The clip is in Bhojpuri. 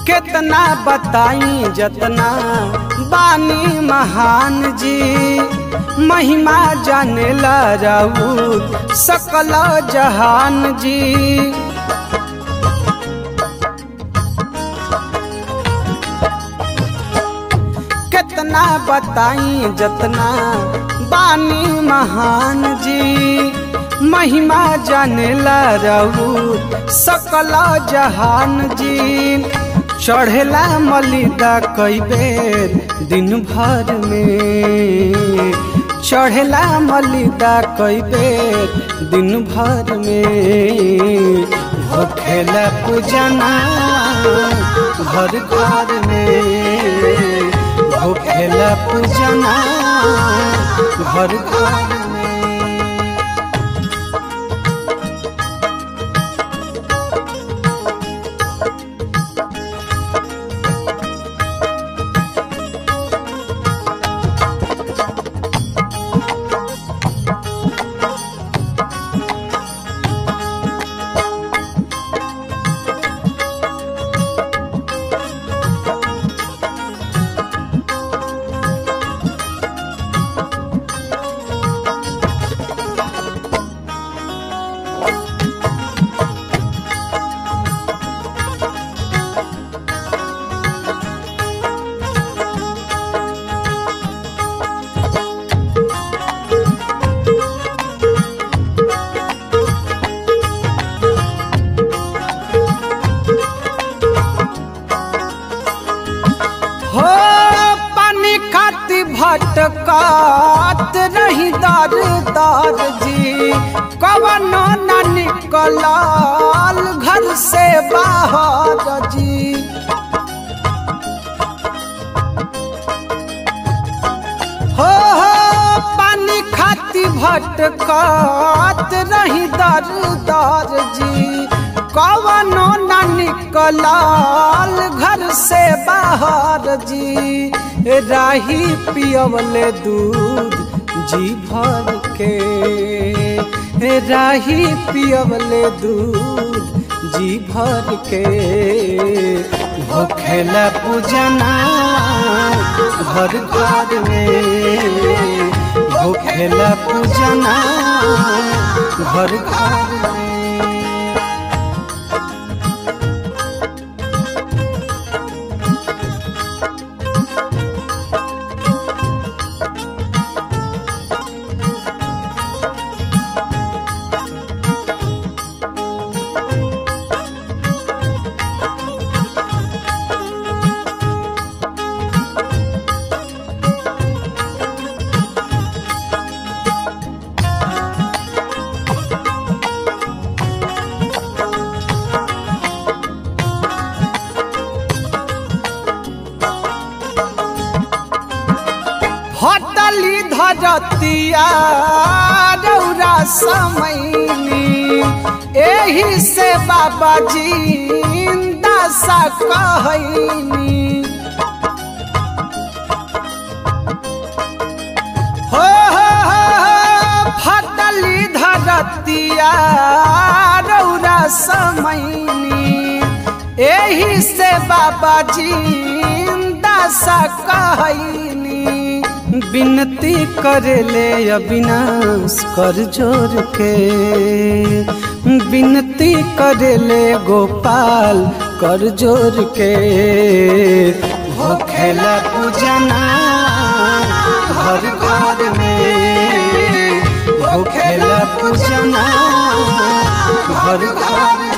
कितना बताई जतना बानी महान जी महिमा जाने ला राउत सकल जहान जी कितना बताई जतना बानी महान जी महिमा जाने ला राउत सकल जहान जी चढ़ेला मलिदा कई बेर दिन भर में चढ़ेला मलिदा कई बेर दिन भर में होखेला पूजना घर घर में होखेला पूजना घर घर में हो पानी खाती भटकात रही दर दर जी कवनो न निकलल घर से बाहर जी हो हो पानी खाती भटकात रही दर दर जी कवनो न निकलल घर से बाहर जी राही पियवले दूध जी भर के राही पियवले दूध जी भर के भोखेला पूजना घर घर में भोखेला पूजना घर घर में हटली धरतिया रौरा समैली एही से बाबा जी दशा कहैनी हो हो हो हो, फटली धरतिया रौरा समैनी एही से बाबा जी दशा कहैनी विनती करेले अविनाश कर जोर के विनती करेले गोपाल कर जोर के होखेला पूजना घर घर में होखेला पूजना घर घर